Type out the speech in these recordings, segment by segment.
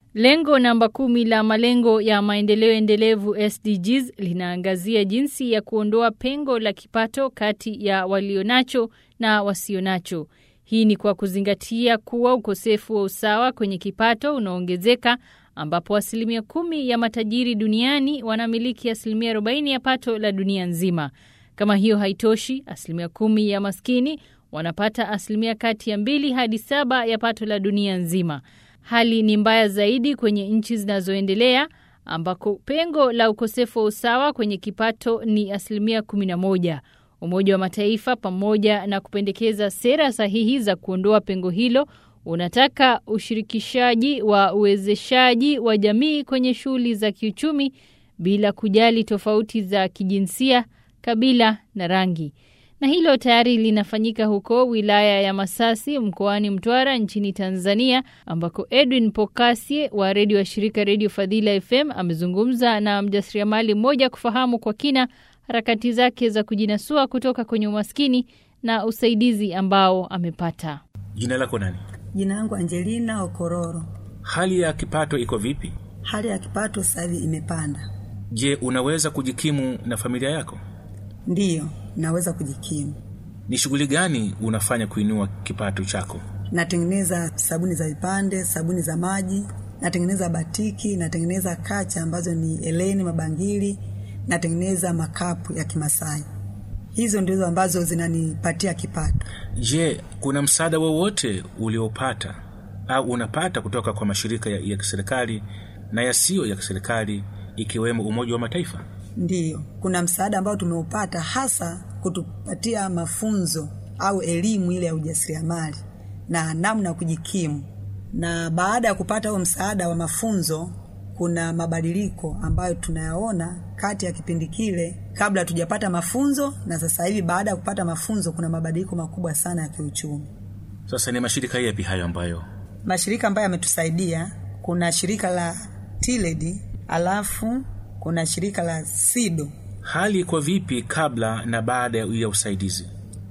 Lengo namba kumi la malengo ya maendeleo endelevu SDGs linaangazia jinsi ya kuondoa pengo la kipato kati ya walionacho na wasionacho. Hii ni kwa kuzingatia kuwa ukosefu wa usawa kwenye kipato unaongezeka ambapo asilimia kumi ya matajiri duniani wanamiliki asilimia 40 ya pato la dunia nzima. Kama hiyo haitoshi, asilimia kumi ya maskini wanapata asilimia kati ya mbili hadi saba ya pato la dunia nzima. Hali ni mbaya zaidi kwenye nchi zinazoendelea ambako pengo la ukosefu wa usawa kwenye kipato ni asilimia 11. Umoja wa Mataifa pamoja na kupendekeza sera sahihi za kuondoa pengo hilo unataka ushirikishaji wa uwezeshaji wa jamii kwenye shughuli za kiuchumi bila kujali tofauti za kijinsia, kabila na rangi. Na hilo tayari linafanyika huko wilaya ya Masasi mkoani Mtwara nchini Tanzania ambako Edwin Pokasie wa redio wa shirika Redio Fadhila FM amezungumza na mjasiriamali mmoja kufahamu kwa kina harakati zake za kujinasua kutoka kwenye umaskini na usaidizi ambao amepata. Jina lako nani? Jina langu Angelina Okororo. Hali ya kipato iko vipi? Hali ya kipato sasa hivi imepanda. Je, unaweza kujikimu na familia yako? Ndiyo, naweza kujikimu. Ni shughuli gani unafanya kuinua kipato chako? Natengeneza sabuni za vipande, sabuni za maji, natengeneza batiki, natengeneza kacha ambazo ni eleni, mabangili, natengeneza makapu ya Kimasai. Hizo ndizo ambazo zinanipatia kipato. Je, kuna msaada wowote uliopata au unapata kutoka kwa mashirika ya, ya kiserikali na yasiyo ya kiserikali ikiwemo Umoja wa Mataifa? Ndiyo, kuna msaada ambao tumeupata hasa kutupatia mafunzo au elimu ile ya ujasiriamali na namna ya kujikimu. Na baada ya kupata huo msaada wa mafunzo, kuna mabadiliko ambayo tunayaona kati ya kipindi kile kabla hatujapata mafunzo na sasa hivi baada ya kupata mafunzo, kuna mabadiliko makubwa sana ya kiuchumi. Sasa ni mashirika yapi hayo ambayo Mashirika ambayo yametusaidia, kuna shirika la TILED alafu kuna shirika la SIDO. hali iko vipi kabla na baada ya usaidizi?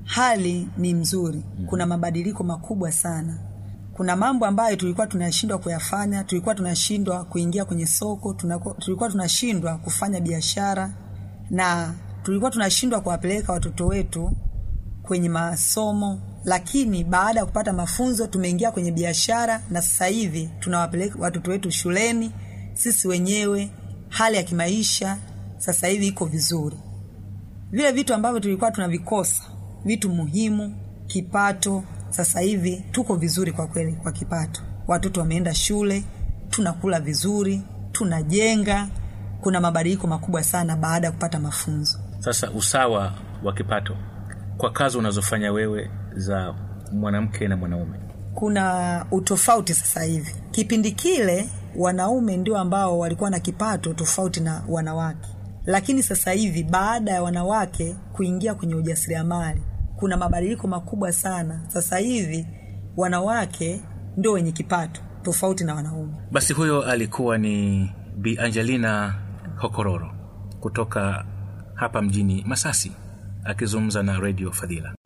Hali ni mzuri, kuna mabadiliko makubwa sana. Kuna mambo ambayo tulikuwa tunashindwa kuyafanya, tulikuwa tunashindwa kuingia kwenye soko, tunako, tulikuwa tunashindwa kufanya biashara na tulikuwa tunashindwa kuwapeleka watoto wetu kwenye masomo, lakini baada ya kupata mafunzo tumeingia kwenye biashara na sasa hivi tunawapeleka watoto wetu shuleni. Sisi wenyewe hali ya kimaisha sasa hivi iko vizuri. Vile vitu ambavyo tulikuwa tunavikosa, vitu muhimu, kipato, sasa hivi tuko vizuri kwa kweli kwa kipato. Watoto wameenda shule, tunakula vizuri, tunajenga. Kuna mabadiliko makubwa sana baada ya kupata mafunzo. Sasa usawa wa kipato kwa kazi unazofanya wewe za mwanamke na mwanaume, kuna utofauti sasa hivi. Kipindi kile wanaume ndio ambao walikuwa na kipato tofauti na wanawake, lakini sasa hivi baada ya wanawake kuingia kwenye ujasiriamali kuna mabadiliko makubwa sana. Sasa hivi wanawake ndio wenye kipato tofauti na wanaume. basi huyo alikuwa ni Bi Angelina Hokororo kutoka hapa mjini Masasi akizungumza na Radio Fadhila.